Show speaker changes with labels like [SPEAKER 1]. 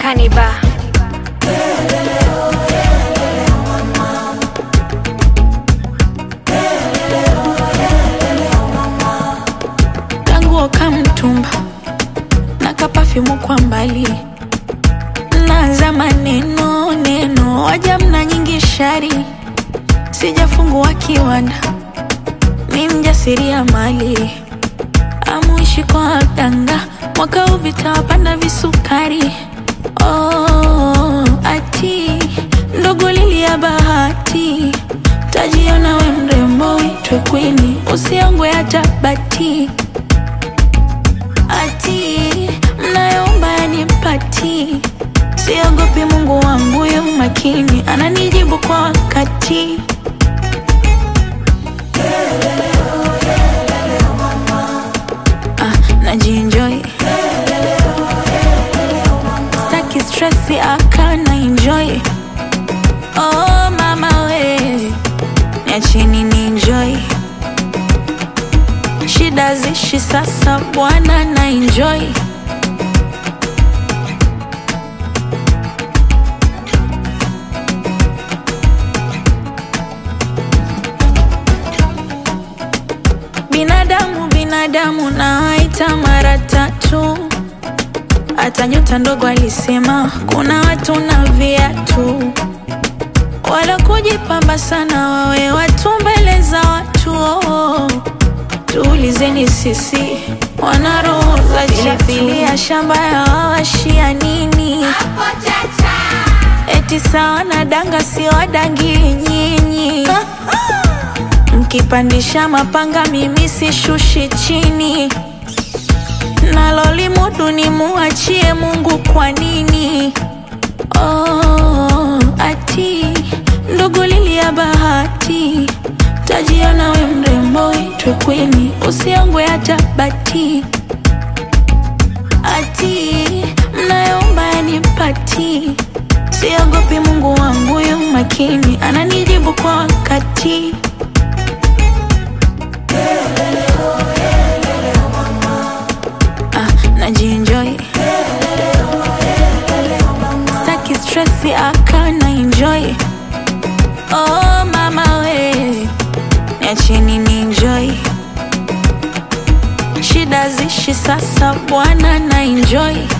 [SPEAKER 1] Kaniba.
[SPEAKER 2] kanguo kamtumba na kapafyumu kwa mbali naanza maneno neno waja mna nyingi shari sijafungua kiwanda ni mjasiria mali amuishi kwa ganga mwaka huu vitawapanda visukari oh, ati ndogo lili ya bahati tajiona we mrembo uitwe kwini usiongwe hata bati ati mnayoomba yanipati siogopi mungu wangu yu makini ananijibu kwa wakati ah, najienjoy staki stresi akana enjoy oh mama we niacheni ni enjoy shida zishi sasa bwana na enjoy binadamu binadamu nawaita mara tatu hata nyota ndogo alisema kuna watu na viatu wala kujipamba sana wawe watu mbele za watu oh. tuulizeni sisi wana roho za pilipili ya shamba ya wawashia nini eti sawa na danga si wadangi nyinyi mkipandisha mapanga mimi sishushi chini nalolimudu ni muachie mungu kwa nini oh, ati ndugu lili ya bahati tajiona we mrembo itwe kwini usiongwe hata bati ati mnayoomba yanipati siogopi mungu wangu yu makini ananijibu kwa wakati ah, najienjoy staki stresi akana enjoy oh mama we niacheni ni enjoy shida zishi sasa bwana na enjoy